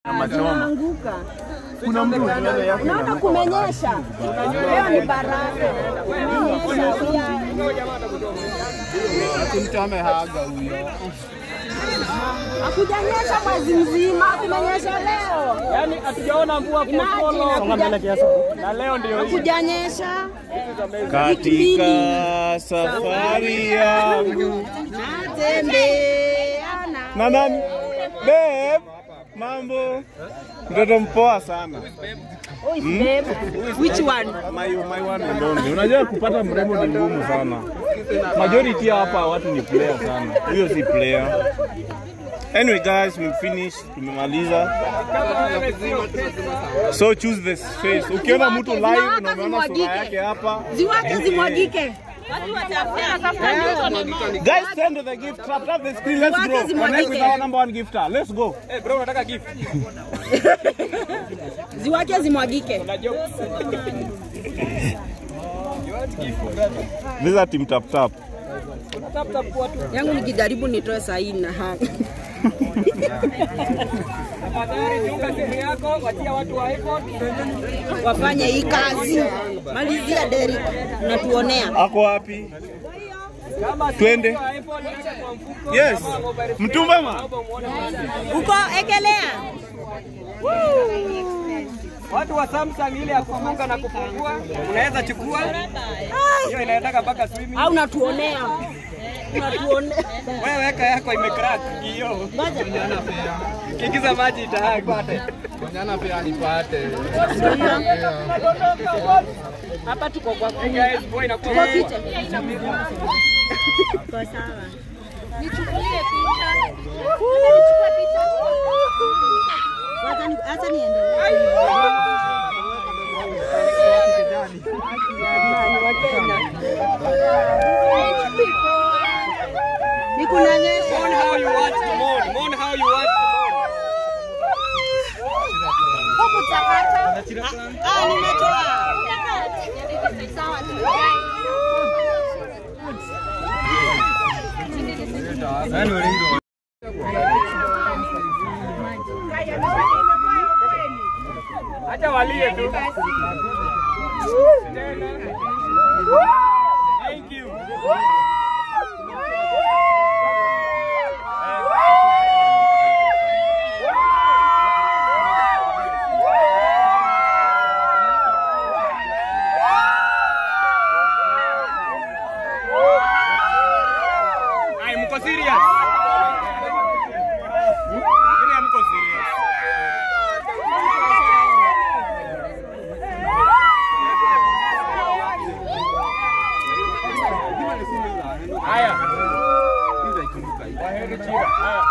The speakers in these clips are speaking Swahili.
Naanguka. Unaona kumenyesha. Leo ni baraka. Kumenyesha pia. Mtu amehaga huyo. Hakujanyesha mwezi mzima, kumenyesha leo. Yaani hatujaona mvua Imagine, kufollow. hakuja- Na leo ndio hii. Hakujanyesha. Katika safari yangu Natembeana. na nani? Babe, mambo. Mtoto mpoa sana. Who is babe? Which one? My, my one and only. Unajua kupata mrembo ni ngumu sana. Majority hapa watu ni player sana. Huyo si player. Anyway guys, we finished. Tumemaliza. So choose the face. Ukiona mtu live na unaona sura yake hapa, Ziwake zimwagike. Guys, send the gift. Tap tap the screen. Let's Wake go. Connect with zimwagike. our number one gifter. Let's go. Eh, bro unataka gift. Ziwake zimwagike. Na jokes. These are team tap tap. Tap tap kwa tu. Yangu nikijaribu nitoe sahihi na hapa. Tafadhali chunga simu yako, wachia watu wa iPhone. Wafanye hii kazi. Malizia Derek. Unatuonea. Ako wapi? Kama Twende. wa iPhone acha kwa mfuko. Yes. Kama mobile phone, Mtumba ma. naomba muone wazi. Uko ekelea. Watu wa Samsung ile ya kufunga na kufungua, unaweza chukua. Hiyo inaendaka mpaka swimming. Au unatuonea. Unatuonea. Wewe weka yako imecrack hiyo. Kiingiza maji itaipate. Jana pia nipate. Hapa tuko kwa Hey guys, boy inakuwa kwa kicha. Kwa sawa. Nichukulie picha. Nichukue picha. Wacha ni acha niendelee. Nikunanyesha. Mourn how you want to mourn. Mourn how you want to mourn. Ah, nimetoa. Sawa tu. Acha walie tu. Thank you. Ai, mko serious? Ile mko serious? Haya. Waheri chira. Haya.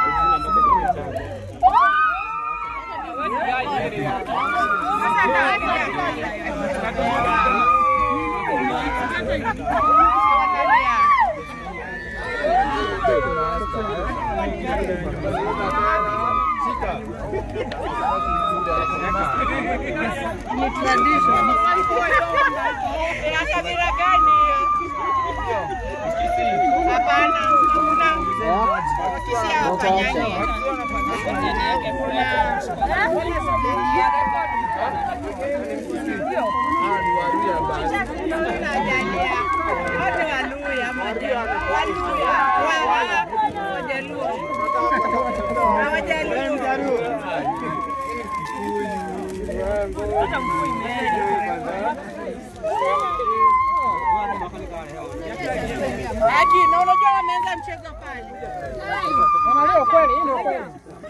Aki, na unajua wameanza mchezo pale. Leo kweli, hii ndio kweli.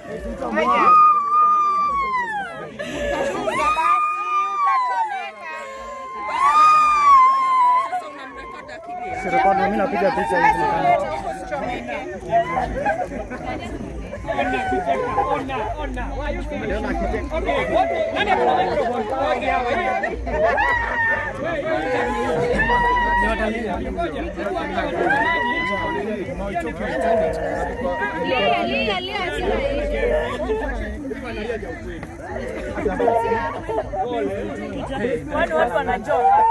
Sirekodi mimi napiga picha hizi. Ona, ona. Why you saying? Okay, what? Nani akona microphone? Okay, Lia, lia, lia, Watu watu wanachoka.